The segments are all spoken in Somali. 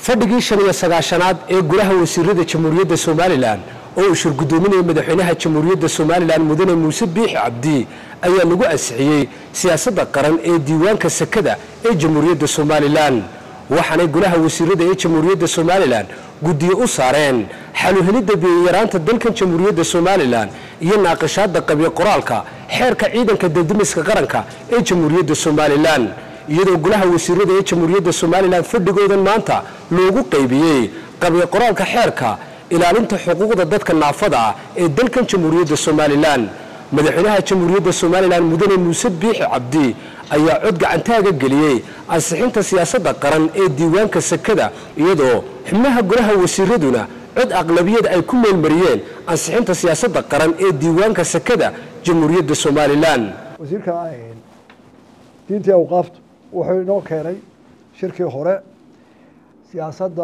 fadhigii shan iyo sagaashanaad ee golaha wasiirada jamhuuriyadda somalilan oo uu shir guddoominaya madaxweynaha jamhuuriyadda somalilan mudane muuse biixi cabdi ayaa lagu ansixiyey siyaasadda qaran ee diiwaanka sakada ee jamhuuriyadda somalilan waxaanay golaha wasiirada ee jamhuuriyadda somalilan guddiyo u saareen xaluhelidda biyayaraanta dalkan jamhuuriyadda somalilan iyo naaqashaadda qabyo qoraalka xeerka ciidanka daldimiska qaranka ee jamhuuriyadda somalilan iyadoo golaha wasiirada ee jamhuuriyadda somalilan fadhigoodan maanta loogu qaybiyey qabyo qoraalka xeerka ilaalinta xuquuqda dadka naafada ah ee dalkan jamhuuriyadda somalilan madaxweynaha jamhuuriyadda somalilan mudane muuse biixi cabdi ayaa cod gacantaaga geliyey ansixinta siyaasadda qaran ee diiwaanka sakada iyadoo xubnaha golaha wasiiraduna cod aqlabiyad ay ku meelmariyeen ansixinta siyaasadda qaran ee diiwaanka sakada jamhuuriyadda somalilan wasiirka diintii awqaaftu wuxuu inoo keenay shirkii hore siyaasadda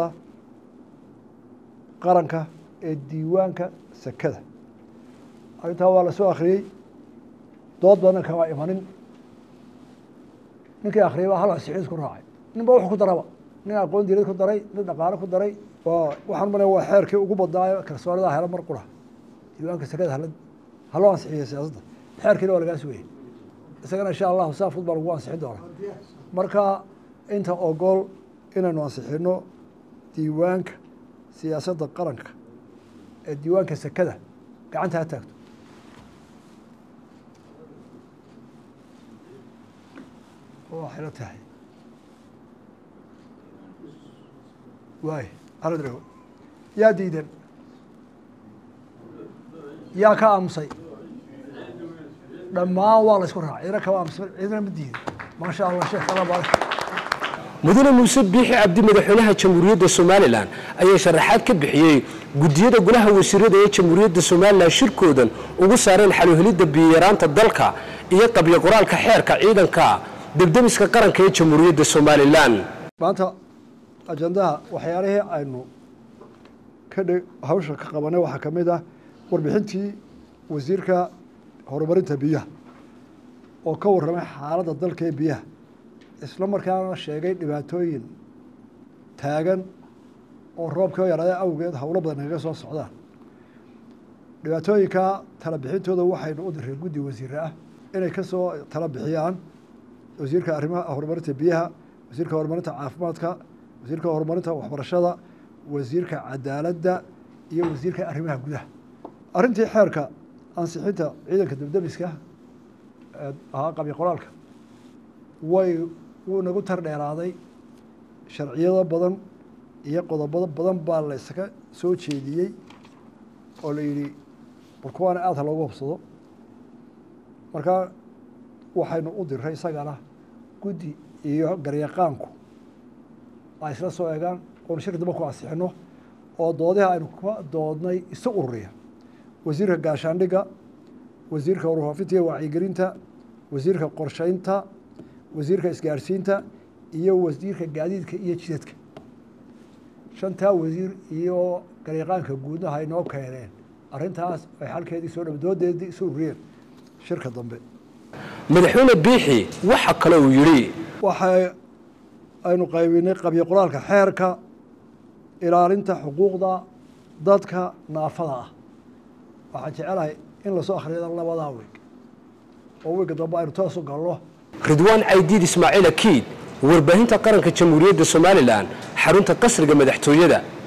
qaranka ee diiwaanka sakada arrintaa waa la soo akhriyey dood badan kama imanin ninkii akhriyay baa hal ansixin isku raacay ninba wuxuu ku daraba nin aqoon diinad ku daray nin dhaqaale ku daray waa waxaan malaya waa xeerkii ugu badnaayo kalsoonida hela mar qura diiwaanka sakada hala haloo ansixiyay siyaasadda xeerkiina waa lagaa sugayay isagana insha allahu saa fud baa lagu ansixin doonaa marka inta ogol inaynu ansixino diiwaanka siyaasadda qaranka ee diiwaanka sakada gacanta ha taagto waxayla tahay waay aladrego yaa diidan yaa ka aamusay dhammaan waa la isku raacay cidna kama aamusay cidna ma diidin maasha allah sheekh alla baarak mudane muuse biixi cabdi madaxweynaha jamhuuriyadda somalilan ayaa sharaxaad ka bixiyey guddiyada golaha wasiirada ee jamhuuriyadda somalilan shirkoodan ugu saareen xaluhelidda biyaraanta dalka iyo qabyo qoraalka xeerka ciidanka debdemiska qaranka ee jamhuuriyadda somalilan maanta ajandaha waxyaalihii aynu ka dhe hawsha ka qabanay waxaa ka mid ah warbixintii wasiirka horumarinta biyaha oo ka warramay xaaladda dalka ee biyaha isla markaana sheegay dhibaatooyin taagan oo roobkii oo yaraada awgeed howlo badan kaga soo socdaan dhibaatooyinka tala bixintooda waxaynu u direen guddi wasiire ah inay ka soo tala bixiyaan wasiirka arrimaha horumarinta biyaha wasiirka horumarinta caafimaadka wasiirka horumarinta waxbarashada wasiirka cadaaladda iyo wasiirka arrimaha gudaha arrintii xeerka ansixinta ciidanka debdemiska ahaa qabyo qoraalka way wuu nagu tar dheeraaday sharciyado badan iyo qodobado badan baa la iskaga soo jeediyey oo la yidhi bal kuwaana aada ha loogu hubsado markaa waxaynu u diray isagana guddi iyo garyaqaanku ay isla soo eegaan oonu shirka damba ku ansixino oo doodiha aynu ka doodnay isu ururiya wasiirka gaashaandhigga wasiirka warfaafinta iyo wacyigelinta wasiirka qorsheynta wasiirka isgaarsiinta iyo wasiirka gaadiidka iyo jidadka shantaa wasiir iyo garyaqaanka guudna hay noo keeneen arrintaas ay xalkeedii soo dham doodeedii isu ururiyeen shirka dambe madaxweyne biixi waxa kale uu yidhi waxa aynu qaybinay qabyo qoraalka xeerka ilaalinta xuquuqda dadka naafada ah waxaan jecelahay in lasoo akhriyada labadaa weeg oo weega dambe aynu toos u galno ridwaan caydiid ismaaciil akiid warbaahinta qaranka jamhuuriyadda somalilan xarunta qasriga madaxtooyada